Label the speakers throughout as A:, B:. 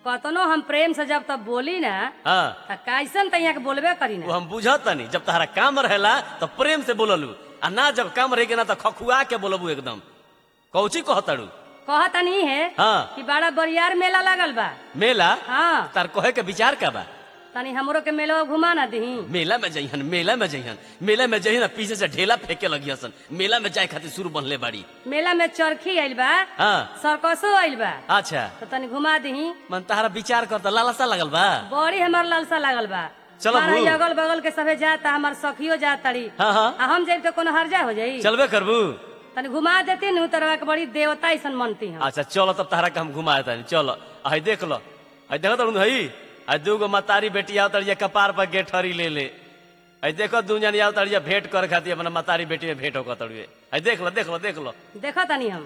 A: कतनो हम प्रेम से जब तब बोली ना
B: हाँ
A: त कैसन त यहाँ के बोलबे करी
B: वो
A: ना
B: हम बुझतनी जब तहरा काम रहेला तो प्रेम से बोललू आ ना जब काम रहे ना तो खखुआ के बोलबू एकदम कौची कहतड़ू
A: कहत नहीं है
B: हाँ
A: कि बड़ा बरियार मेला लगल बा
B: मेला
A: हाँ
B: तार कहे के विचार का बा
A: तनी हमरो के मेला घुमा ना दही
B: मेला में जइहन मेला में जइहन मेला में जइहन पीछे से ढेला फेंके लगी सन मेला में जाए खातिर शुरू बनले बाड़ी
A: मेला में चरखी आइल बा
B: हाँ
A: सर्कसो आइल बा
B: अच्छा
A: तो तनी घुमा दही
B: मन तहरा विचार कर त लालसा लगल बा
A: बड़ी हमार लालसा लागल बा
B: चलो
A: हमारा
B: बू।
A: ई अगल बगल के सभे जाता हमार सखियो जात तड़ी
B: हाँ हाँ
A: आ हम जाइब तो कोनो हर्जा हो जाई
B: चलबे करबू
A: तनी घुमा देती नु तरवा के बड़ी देवता ऐसन मनती हम
B: अच्छा चलो तब तहरा के हम घुमा देता चलो आई देख लो आई देखो तड़ू हई आई दूगो मतारी बेटी आओ तड़िया कपार पर गेठरी ले ले आई देखो दू जन आओ तड़िया भेंट कर खातिर अपना मतारी बेटी में भेंट होकर तड़ुए आई देख लो देख लो देख लो
A: देखा तनी हम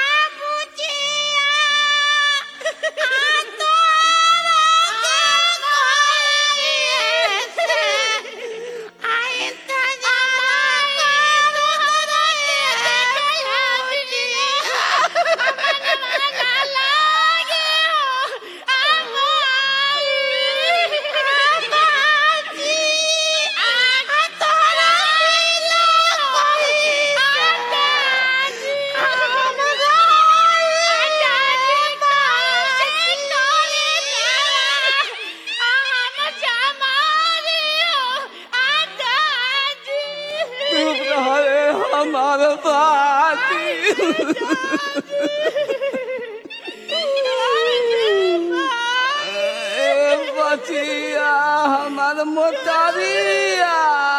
B: हमारे बचिया हमारे मोटारिया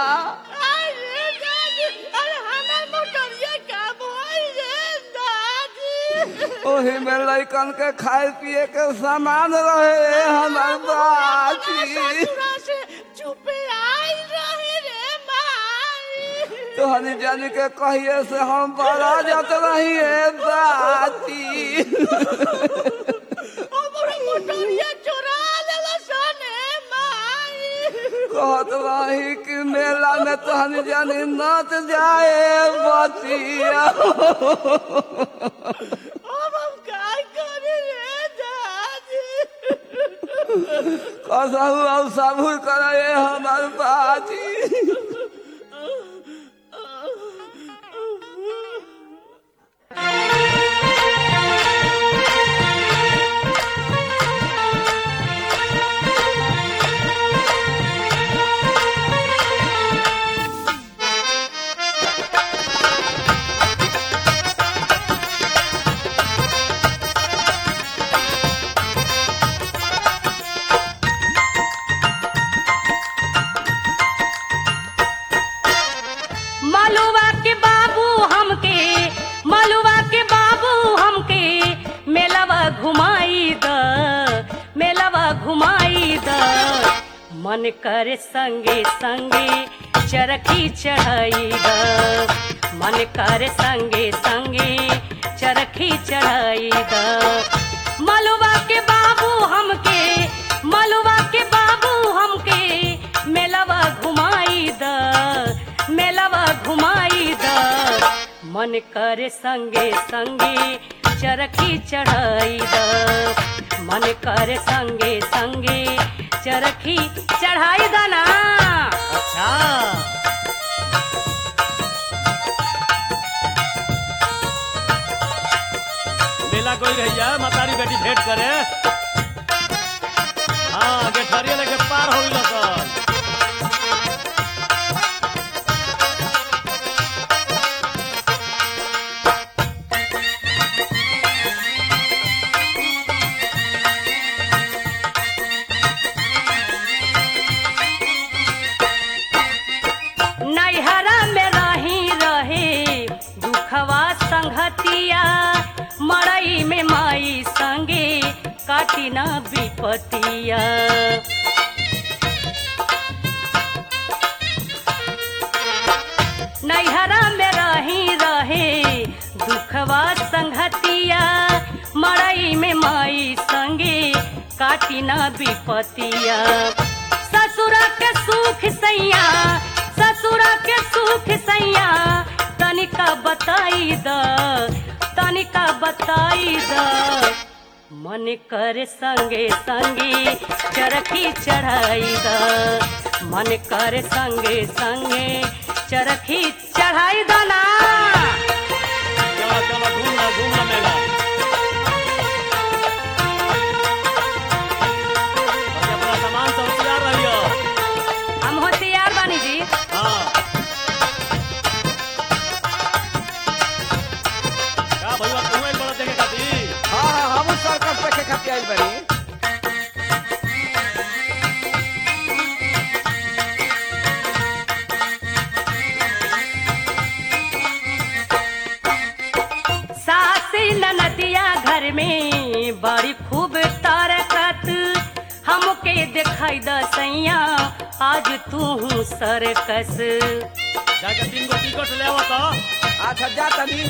B: ओही में लड़कन के खाए पिए के सामान रहे हमार बाची तोहनी जानी के कहिए से हम बड़ा जात रही है बाची कहत रही कि मेला में तोहनी जानी नाच जाए बचिया कसहु और सबूर करे हमार बाची
A: मलुआ के बाबू हमके मलुआ के बाबू हमके मेलावा घुमाई द मेलावा घुमाई द मन करे संगे संगे चरखी चढ़ाई द मन करे संगे संगे चरखी चढ़ाई द मलुआ के बाबू हमके मलुआ के बाबू हमके मेलावा घुमाई द मेलावा घुमाई द मन करे संगे संगे चरखी चढ़ाई द मन करे संगे संगे चरखी चढ़ाई द ना
B: अच्छा मेला कोई रहिया मतारी बेटी भेंट करे हाँ गेठरिया लेके पार हो गइल सन
A: नैहरा में रही रहे दुखवा संगतिया मड़ई में माई संगे काटी ना विपतिया नैहरा में रही रहे दुखवा संगतिया मड़ई में माई संगे काटी ना विपतिया ससुरा के सुख सैया ससुरा के सुख सैया तनिका बताई द तनिका बताई द मन कर संगे संगे चरखी चढ़ाई द मन कर संगे संगे चरखी चढ़ाई द ना
B: चलो चलो घूम लो घूम लो मेला अरे अपना सामान सब तैयार रहियो
A: हम हो तैयार बानी जी
B: हाँ का भैया तू एक बड़ा देखे खातिर
C: हाँ हाँ हम सर्कस देखे खातिर आइल बानी
A: सासी ननदिया घर में बड़ी खूब तारकत हमके दिखाई द सैया आज तू सरकस
B: जाके तीन गो टिकट ले आवो तो
C: अच्छा जा तनी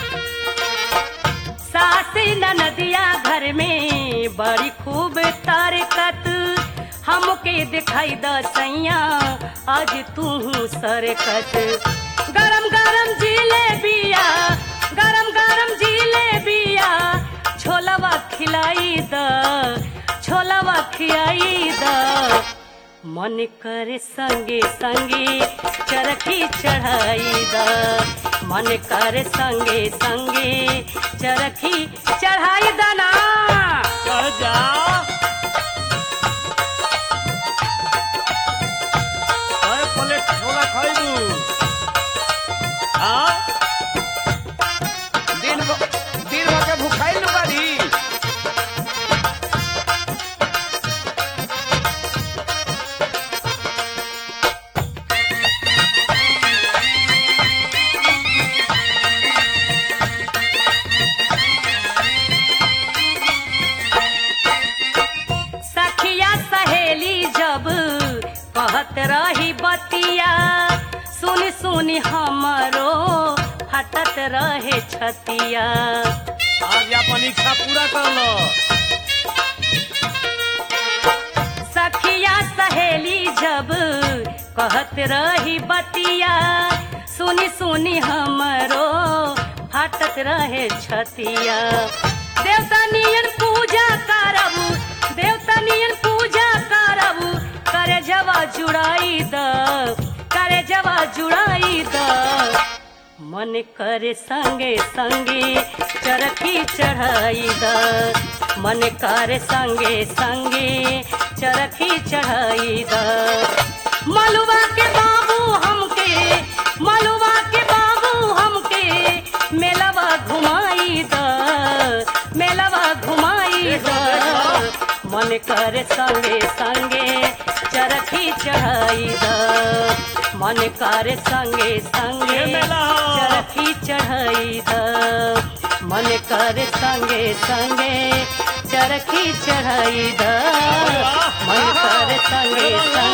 A: सासी ननदिया घर में बड़ी खूब तारकत हमके दिखाई द सैया आज तू सरकत गरम गरम जिलेबिया गरम गरम जिलेबिया छोलवा खिलाई द छोलवा खियाई द मन करे संगे संगे चरखी चढ़ाई द मन करे संगे संगे चरखी चढ़ाई द ना
B: कह जा अरे प्लेट छोला खाइबू हाँ
C: दिन भ- दिन भर के भूखाइल न बानी
A: सखिया सहेली जब कहत रही बतिया सुन सुन हमरो फटत रहे छतिया
B: आज अपन इच्छा पूरा कर लो
A: सखिया सहेली जब कहत रही बतिया सुनी सुनी हमरो फाटत रहे छतिया देवता नियन पूजा करब देवता नियन पूजा करब करे जवा जुड़ाई द करे जवा जुड़ाई द मन करे संगे संगे चरखी चढ़ाई द मन करे संगे संगे चरखी चढ़ाई द मलुआ के बाबू हमके मलुआ के बाबू हमके मेलवा घुमाई द मेलवा घुमाई द मन करे संगे संगे चरखी चढ़ाई द मन करे संगे संगे
B: ये मेला हो।
A: चरखी चढ़ाई द मन करे संगे संगे चरखी चढ़ाई द मन करे संगे संगे